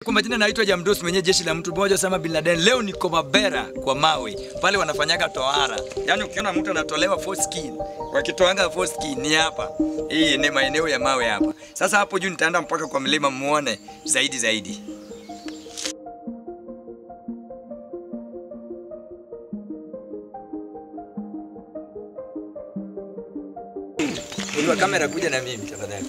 Kwa majina naitwa Jamdos mwenye jeshi la mtu mmoja Osama bin Laden. Leo niko Mabera kwa mawe pale wanafanyaga tohara, yaani ukiona mtu anatolewa foreskin, wakitoanga foreskin ni hapa. Hii ni maeneo ya mawe hapa. Sasa hapo juu nitaenda mpaka kwa mlima muone zaidi zaidi. Uliwa kamera kuja na mimi tafadhali.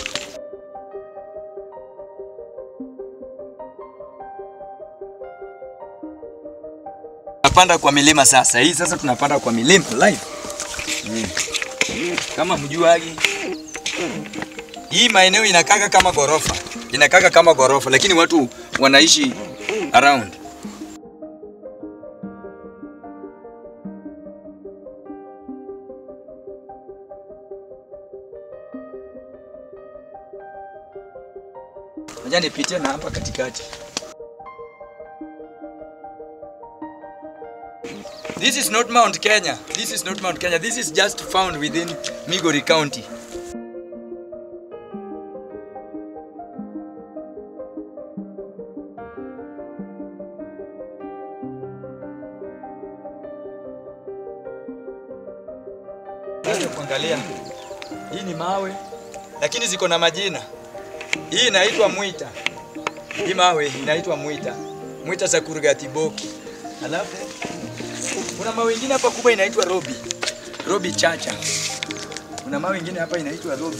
Tunapanda kwa milima sasa. Hii sasa tunapanda kwa milima live. Mm. Kama mjuagi. Hii maeneo inakaka kama gorofa. Inakaka kama gorofa lakini watu wanaishi around. Ngoja nipitie na hapa katikati. This is not Mount Kenya. This is not Mount Kenya. This is just found within Migori County. Sasa kuangalia. Hii ni mawe lakini ziko na majina. Hii inaitwa Mwita. Hii mawe inaitwa Mwita. Mwita za Kurgatiboki. Alafu kuna mawe ingine hapa kubwa inaitwa Robi. Robi Chacha. Kuna mawe ingine hapa inaitwa Robi.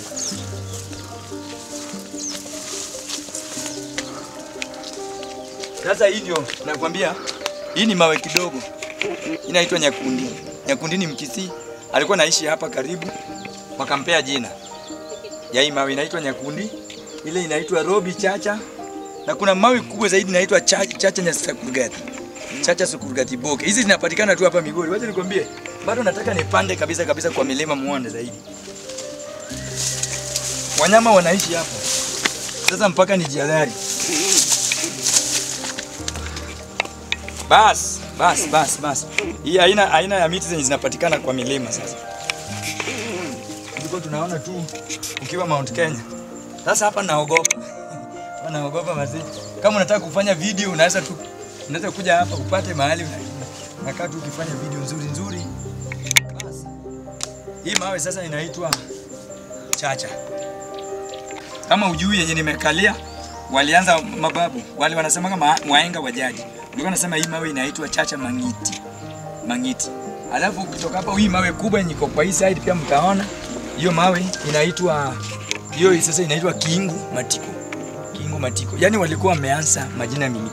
Sasa hii ndio nakwambia, hii ni mawe kidogo. Inaitwa Nyakundi. Nyakundi ni Mkisii. Alikuwa naishi hapa karibu, wakampea jina ya hii mawe inaitwa Nyakundi. Ile inaitwa Robi Chacha. Na kuna mawe kubwa zaidi inaitwa Chacha, Chacha Nyasakurgati. Chacha Sukurgati Boke. Hizi zinapatikana tu hapa Migori. Wacha nikwambie, bado nataka nipande kabisa kabisa kwa milima muone zaidi. Wanyama wanaishi hapa. Sasa mpaka nijihadhari. Bas, bas, bas, bas. Hii aina aina ya miti zenye zinapatikana kwa milima sasa. Ndiko tunaona tu ukiwa Mount Kenya. Sasa hapa naogopa. Hapa naogopa mazee. Kama unataka kufanya video unaweza tu unaweza kuja hapa upate mahali una- unakaa tu ukifanya video nzuri nzuri. Basi. Hii mawe sasa inaitwa chacha. Kama ujui yenye nimekalia, walianza mababu wale wanasema kama waenga wajaji, walikuwa wanasema hii mawe inaitwa chacha mangiti, mangiti. Alafu kutoka hapo, hii mawe kubwa yenye iko kwa hii side pia mtaona hiyo mawe inaitwa hiyo sasa inaitwa kiingu matiko, kiingu matiko. Yani walikuwa wameanza majina mingi.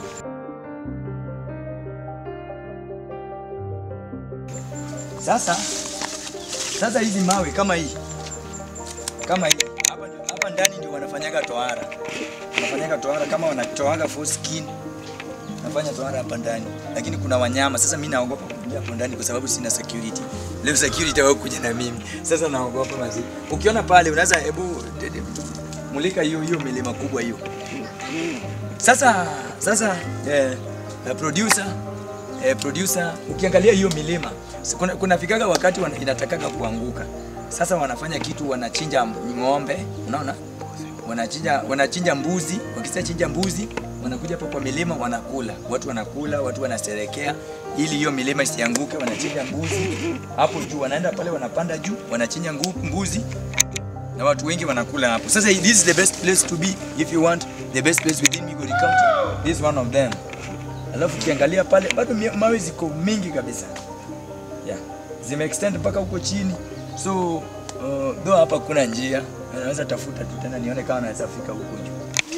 Sasa sasa hizi mawe kama hii kama hii hapa, ndio- hapa ndani ndio wanafanyaga tohara, wanafanyaga tohara kama wanatoaga foreskin, nafanya tohara hapa ndani, lakini kuna wanyama. Sasa mimi naogopa kuingia hapo ndani kwa sababu sina security. Leo security wao kuja na mimi, sasa naogopa mazi. Ukiona pale unaweza hebu de- de- mulika hiyo hiyo milima kubwa hiyo. Sasa sasa eh, eh, producer eh, producer ukiangalia hiyo milima si kuna, kuna fikaga wakati wana, inatakaga kuanguka. Sasa wanafanya kitu, wanachinja ng'ombe, unaona, wanachinja wanachinja mbuzi. Wakisha chinja mbuzi, wanakuja hapo kwa milima wanakula, watu wanakula, watu wanaserekea ili hiyo milima isianguke. Wanachinja mbuzi hapo juu, wanaenda pale, wanapanda juu, wanachinja ngu- mbuzi na watu wengi wanakula hapo. Sasa this is the best place to be if you want the best place within Migori County. This is one of them. Alafu ukiangalia pale bado mia- mawe ziko mingi kabisa. Yeah. Zime extend mpaka huko chini. So uh, though hapa kuna njia, naweza tafuta tu tena nione kama naweza fika huko juu.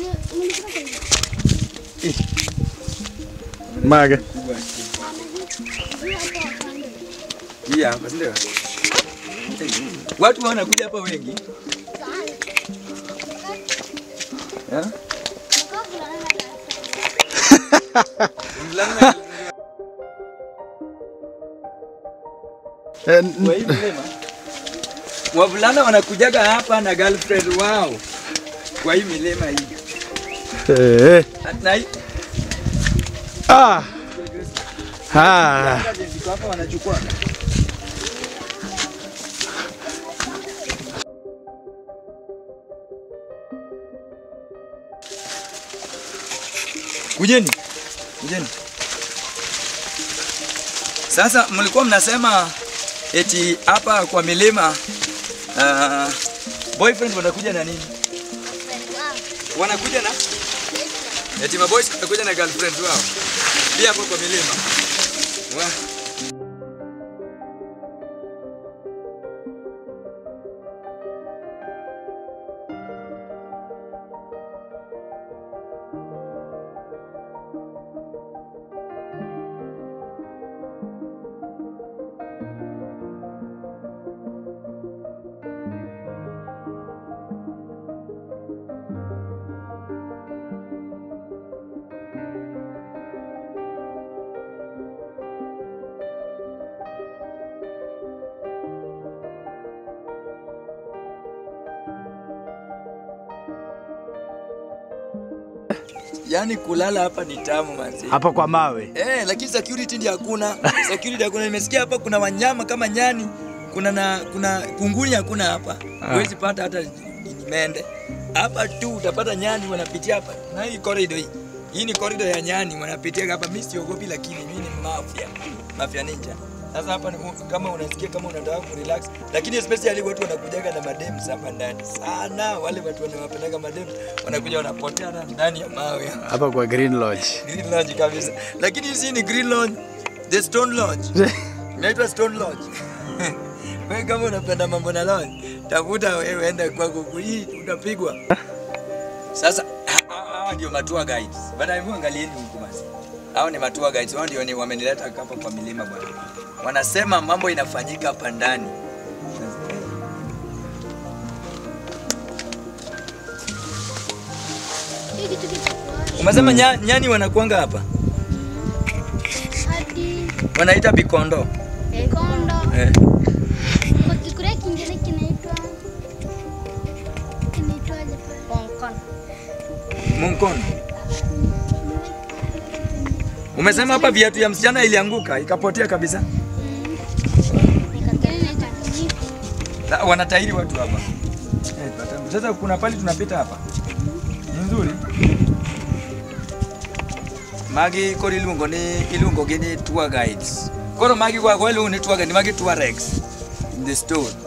Eh, Mage. kubwa. Hii hapa si ndio? Watu wanakuja hapa wengi. Yeah? Mvulana Eh, Kwa hii milima wavulana wanakujaga hapa na girlfriend wao kwa hii milima hii. eh, At night ah, ah. ziko hapa wanachukua. Kujeni. Kujeni. Sasa mlikuwa mnasema eti hapa kwa milima uh, boyfriend wanakuja na nini? Wanakuja na eti maboys wanakuja na girlfriend wao. Pia hapo kwa milima. Wa. Yaani kulala hapa ni tamu manzi. Hapo kwa mawe. Eh, lakini security ndio hakuna. Security hakuna. Nimesikia hapa kuna wanyama kama nyani, kuna na kuna kunguni hakuna hapa. Huwezi pata hata ni mende. Hapa tu utapata nyani wanapitia hapa. Na hii corridor hii. Hii ni corridor ya nyani wanapitia hapa. Mimi siogopi lakini mimi ni mafia. Mafia ninja. Sasa hapa ni kama unasikia kama unataka kurelax, lakini especially watu wanakujaga na madem hapa ndani sana. Wale watu wanawapendaga madem wanakuja wanapotea na ndani ya mawe. Hapa kwa Green Lodge. Green Lodge kabisa. Lakini hizi ni Green Lodge, the Stone Lodge. Inaitwa Stone Lodge. Wewe kama unapenda mambo na lodge, tafuta wewe enda kwako hii utapigwa. Sasa hawa ndio matua guides. Baada ya angalieni huko basi. Hao ni matua guides, wao ndio ni wamenileta hapa kwa milima bwana. Wanasema mambo inafanyika hapa ndani. Hii kitu kitakuwa Umesema nya, nyani wanakuanga hapa? hadi Wanaita bikondo. kondo. Eh. Kwa Kikuria kingine kinaitwa kinaitwaje pale? Konkon. Munkono. Umesema hapa viatu ya msichana ilianguka ikapotea kabisa. Nikataka inaitwa kijipi. Na wanatairi watu hapa. Eh, pata- Sasa kuna pali tunapita hapa. Ni nzuri. Magi kori ilungo ni ilungo gini tour guides. Koro magi kwa kwa ilungo ni tour guide, magi tour rex in the store.